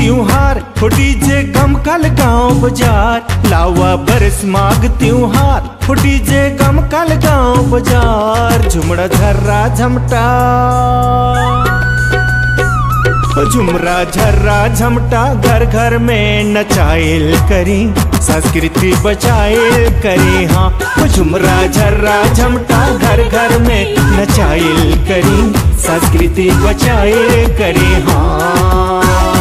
त्योहार हो डीजे गम कल गाँव बाजार लावा बरस माग त्योहार हो डीजे गम कल गाँव बाजार झुमड़ा झर्रा झमटा ओ झुमरा झर्रा झमटा घर घर में नचाइल करी संस्कृति बचाइल करी हाँ ओ झुमरा झर्रा झमटा घर घर में नचाइल करी संस्कृति बचाइल करी हाँ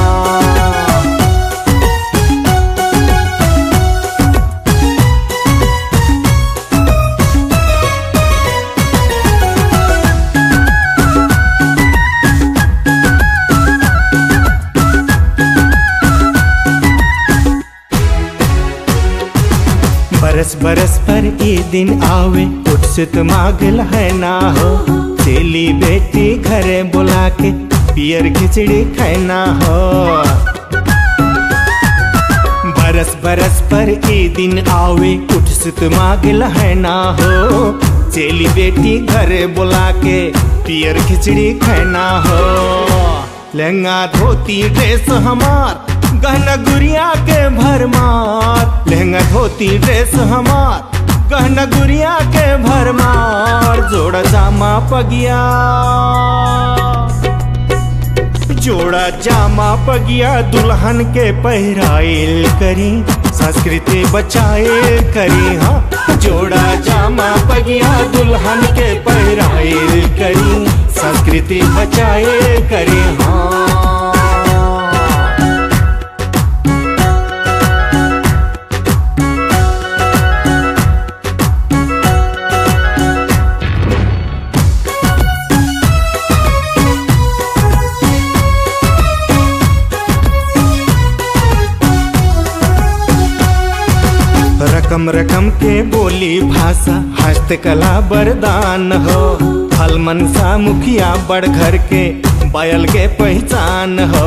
बरस बरस पर ये दिन आवे उत्सुत मागल है ना हो चेली बेटी घरे बुला के पियर खिचड़ी खाना हो बरस बरस पर ये दिन आवे उत्सुत मागल है ना हो चेली बेटी घरे बुला के पियर खिचड़ी खाना हो लहंगा धोती ड्रेस हमार गहना गुड़िया के भरमार लहंगा धोती ड्रेस हमार गहना गुड़िया के भरमार जोड़ा जामा पगिया जोड़ा जामा पगिया दुल्हन के पहराइल करी संस्कृति बचाइल करी हाँ जोड़ा जामा पगिया दुल्हन के पहराइल करी संस्कृति बचाइल करी हाँ रकम रकम के बोली भाषा हस्तकला वरदान हो फल मनसा मुखिया बड़ घर के बैल के पहचान हो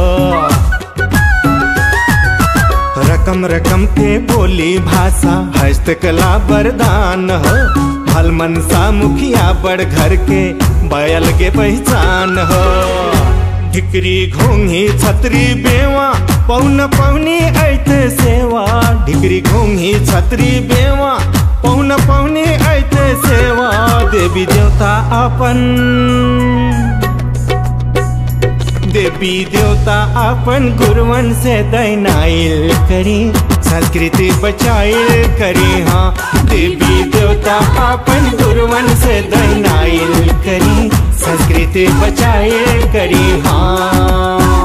रकम रकम के बोली भाषा हस्तकला वरदान हो फल मनसा मुखिया बड़ घर के बैल के पहचान हो ढिकरी घोंघी छतरी बेवा पौन पौनी ऐते सेवा ढिकरी घोंघी छतरी बेवा पौन पौनी ऐते सेवा देवी देवता अपन देवी देवता अपन गुरुवन से दैनाइल करी संस्कृति बचाइल करी हाँ देवी देवता अपन गुरुवन से दैनाइल करी संस्कृति बचाइल करी हाँ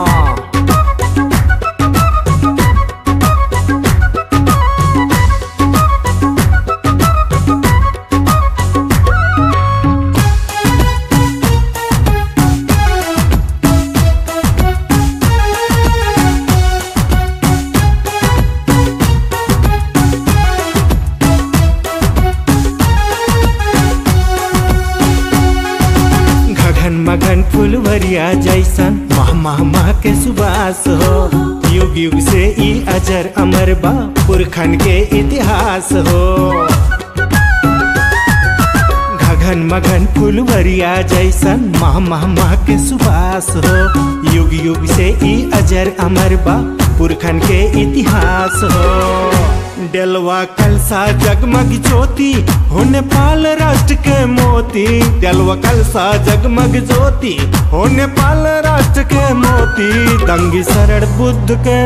घघन मगन फुलवरिया जैसन मह मह मह के सुबास हो युग युग से ई अजर अमर बा पुरखन के इतिहास हो घघन मगन फुलवरिया जैसन मह मह मह के सुबास हो युग युग से ई अजर अमर बा पुरखन के इतिहास हो डेलवा कलसा जगमग ज्योति हो नेपाल राष्ट्र के मोती डेलवा कलसा जगमग ज्योति हो नेपाल राष्ट्र के मोती दंगी शरण बुद्ध के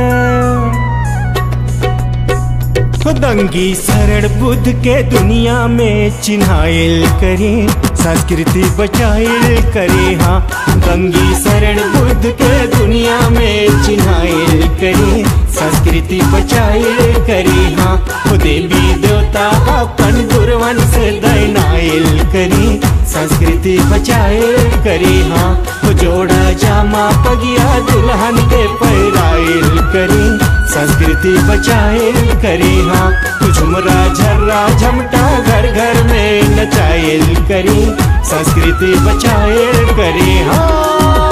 दंगी शरण बुद्ध के दुनिया में चिन्हाइल करी संस्कृति बचाइल करी हाँ दंगी शरण बुद्ध के दुनिया में चिन्हाइल करी संस्कृति बचाइल करी हाँ ओ देवी देवता अपन गुरुवन से दैनाइल करी संस्कृति बचाइल करी हाँ ओ जोड़ा जामा पगिया दुल्हन के पैराइल करी संस्कृति बचाइल करी हाँ झुमरा झर्रा झमटा घर घर में नचाइल करी संस्कृति बचाइल करी हाँ